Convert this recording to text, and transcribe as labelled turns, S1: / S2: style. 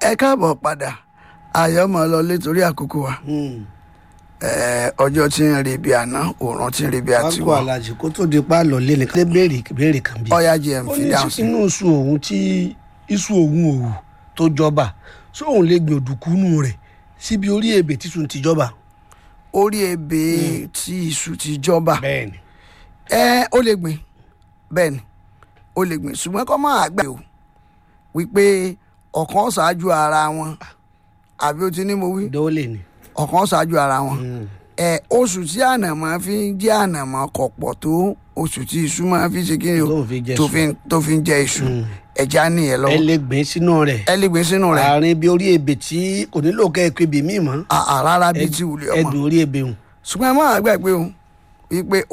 S1: ẹ káàbọ̀ padà àyọ̀mọ̀ lọ létorí àkókò wa Eh, ọjọ́ tí ń re bí àná òòrùn tí ń re bí
S2: wá kó
S1: àtiwọ́
S2: alájì kó tó di pa lọ lé ní ká béèrè béèrè kan bí.
S1: ọ̀yá gm
S2: ó
S1: fi
S2: ní
S1: dáhùn
S2: sí
S1: sí
S2: inú oṣù òun tí iṣu òun òwù tó jọba sóun lè gbìn òdùkúnú rẹ̀ síbi orí ebè títún ti jọba.
S1: orí ebè tí iṣu ti jọba
S2: bẹ́ẹ̀ni.
S1: ẹ ó lè gbìn bẹ́ẹ̀ ni ó lè gbìn ṣùgbọ́n kọ́ máa gbà o wípé ọ̀kan ṣáájú ara wọn àbí o ti ní mo wí
S2: dọ́ọ̀lẹ̀ ni.
S1: ọ̀kan ṣáájú ara wọn ẹ oṣù tí ànàmọ́ fi ń jẹ́ ànàmọ́ kò pọ̀ tó oṣù tí iṣu máa fi ṣe kí ni o
S2: Tó fi jẹ
S1: tó
S2: iṣu.
S1: fi ń- tó fi ń jẹ iṣu ẹja nìyẹn
S2: ẹ
S1: lọ́wọ́
S2: lè gbìn sínú rẹ̀
S1: ẹ lè gbìn sínú rẹ̀
S2: àárín bí orí ebè tí kò nílò kẹ́ ẹ pé ibì míì mọ́.
S1: àà rárá bíi ti wùlé
S2: ẹ
S1: ọmọ
S2: gbìn orí ebè hùn.
S1: ṣùgbọ́n ẹ máa gbàgbé o wípé